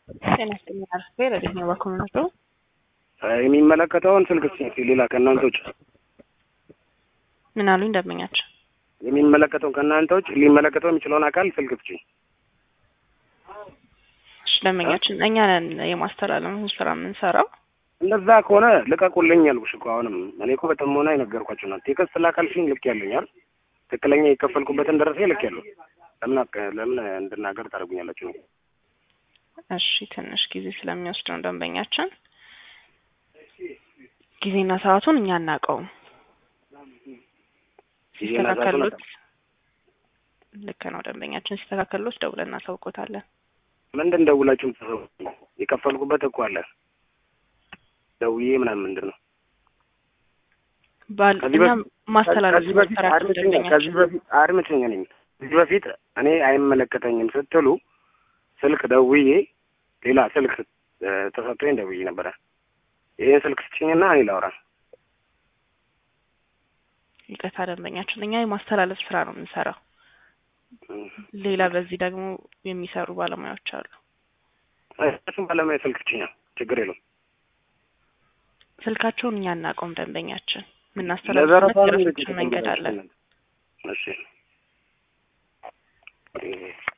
ጤና ይስጥልኝ አርፌ ለደኛ በኮሚኒቲ የሚመለከተውን ስልክ እስኪ ሌላ ከእናንተ ውጭ ምን አሉኝ ደንበኛቸው የሚመለከተውን ከእናንተ ውጭ ሊመለከተው የሚችለውን አካል ስልክ እስኪ እሺ ደንበኛችን እኛ ነን የማስተላለፍ ስራ የምንሰራው እንደዛ ከሆነ ልቀቁልኝ ያልኩሽ እኮ አሁንም እኔ እኮ በጥሞና የነገርኳቸው ነው ቴክስት ላካልሽኝ ልክ ያለኛል ትክክለኛ የከፈልኩበትን ደረሴ ልክ ያለው ለምን አቅ- ለምን እንድናገር ታደርጉኛላችሁ ነው እሺ ትንሽ ጊዜ ስለሚወስድ ነው ደንበኛችን ጊዜና ሰዓቱን እኛ አናውቀውም ጊዜና ሰዓቱን ሲስተካከሉት ልክ ነው ደንበኛችን ሲስተካከሉት ደውለን እናሳውቆታለን ምንድን ደውላችሁ የምትሰሩ የከፈልኩበት እኮ አለ ደውዬ ምናምን ምንድን ነው ባል ከዚህ እኛ በፊት- ማስተላለፍ ከዚህ በፊት ስራችን አድምጪኝ ከዚህ ደንበኛችን በፊት አድምጪኝ ነኝ ከዚህ በፊት እኔ አይመለከተኝም ስትሉ ስልክ ደውዬ ሌላ ስልክ እ፣ ተሰጥቶኝ ደውዬ ነበረ ይህን ስልክ ስጭኝና እኔ ላውራ ይቅርታ ደንበኛችን እኛ የማስተላለፍ ስራ ነው የምንሰራው ሌላ በዚህ ደግሞ የሚሰሩ ባለሙያዎች አሉ እሱም ባለሙያ ስልክ ስጭኛ ችግር የለውም ስልካቸውን እኛ አናውቀውም ደንበኛችን ለዘረፋ የምናስተላልፍበት ነው የራሳችን መንገድ አለ እሺ